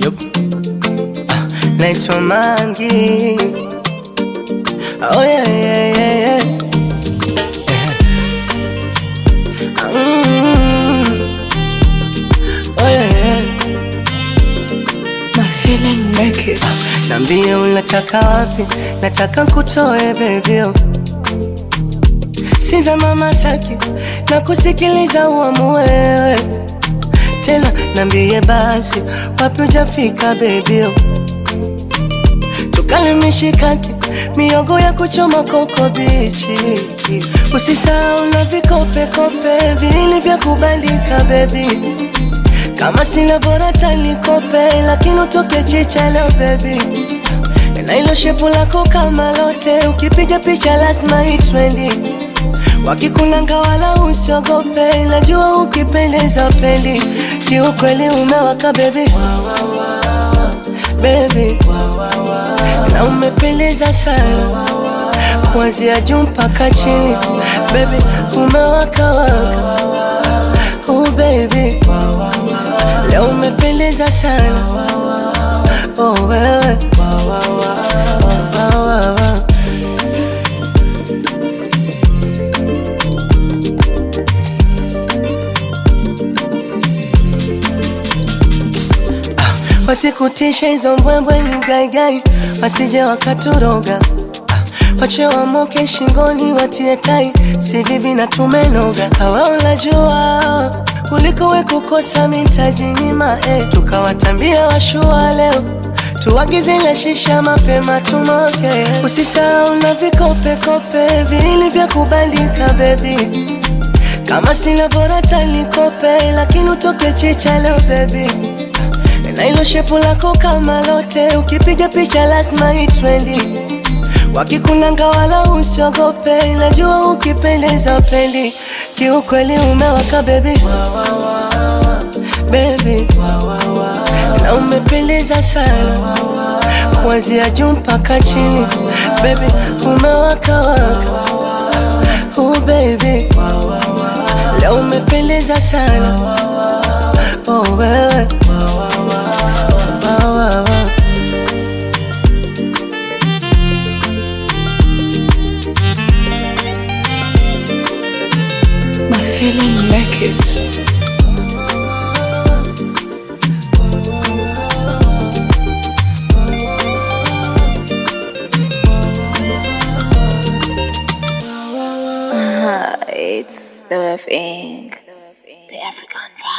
Yup. Ah, naitwa Mangi. Oh yeah, yeah, yeah, yeah. Yeah. Mm. Oh yeah, yeah. My feeling make it. Nambie unataka wapi, nataka kutoe bebio Siza mama saki na kusikiliza uamue wewe tena, nambie basi wapi ujafika bebio, tukale mishikaki miogo ya kuchoma koko bichi, usisahau na vikopekope vili vya kubandika bebi kama sina bora tanikope, lakini utoke chicha leo baby, na ilo shepu lako kama lote, ukipiga picha lazima itrendi. Wakikunanga wala usiogope, najua ukipendeza pendi, kiukweli umewaka baby, baby, na umependeza sana kuanzia juu mpaka chini, baby, umewaka waka, oh baby Leo umependeza sana oh, wewe Wa, wa, wa, wa, wa, wa. Ah, Wasikutishe hizo mbwembwe ni gaigai, wasije wakaturoga Ah, wache wamoke shingoni watie tai, si vivi na tumenoga. Hawa unajua kuliko we kukosa mitaji nyima eh. Tukawatambia washua leo tuagize na shisha mapema tumoke, usisahau na vikopekope vili vya kubandika bebi, kama sina bora tanikope, lakini utoke chicha leo bebi, na ilo shepu lako kama lote, ukipiga picha lazima itrendi Wakikunanga wala usiogope, najua ukipendeza pendi, kiukweli umewaka baby, baby, na umependeza sana kuanzia juu mpaka chini, baby, umewaka waka, oh baby, leo umependeza sana, oh wewe, wa, wa, wa. My feeling make it. It's the thing. The African vibe.